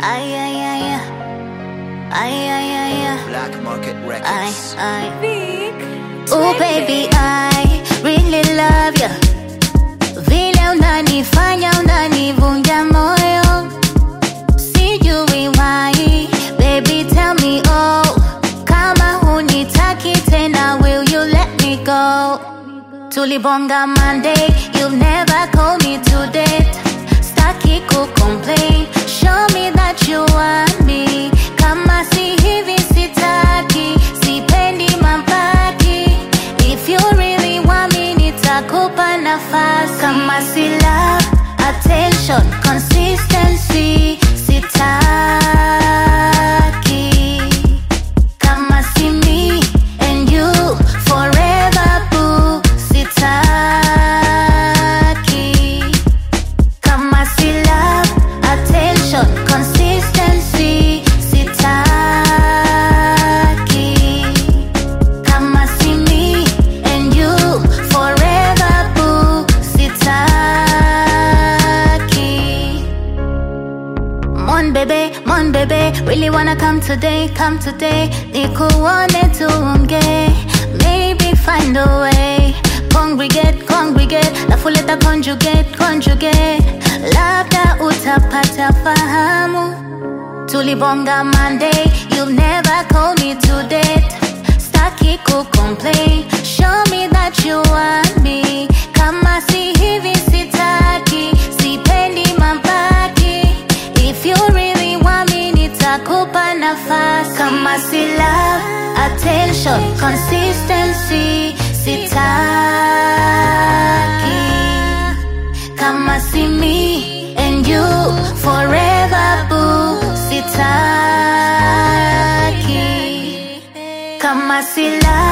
Ay, ay, ay, ay. Ay, ay, ay, ay. Black Market Ay, Records. ay. Oh baby, I really love you. Vile unanifanya unanivunja moyo. Sijui why, baby tell me oh. Kama hunitaki tena, will you let me go? Tulibonga Monday, you never call me to date. Staki ku complain, show me that you want me. Kama si hivi sitaki, sipendi mabaki. If you really want me, nitakupa nafasi. Kama si love, attention, consistency, sitaki. Kama si me and you forever boo sitaki Kama si love, attention, consistency sitaki Kama si me and you forever boo sitaki Mon bebe, mon bebe, really wanna come today, come today. Nikuone tuonge, maybe find a way. Congregate, congregate, lafu leta conjugate, conjugate. Labda utapata fahamu. Tulibonga Monday, you never call me to date. Staki ku complain, show me that you want me. Kama si hivi sitaki, sipendi mabaki. If you really want me, nitakupa nafasi. Kama si love, attention, consistency, sitaki. Kama si me and you forever boo, sitaki. Kama si love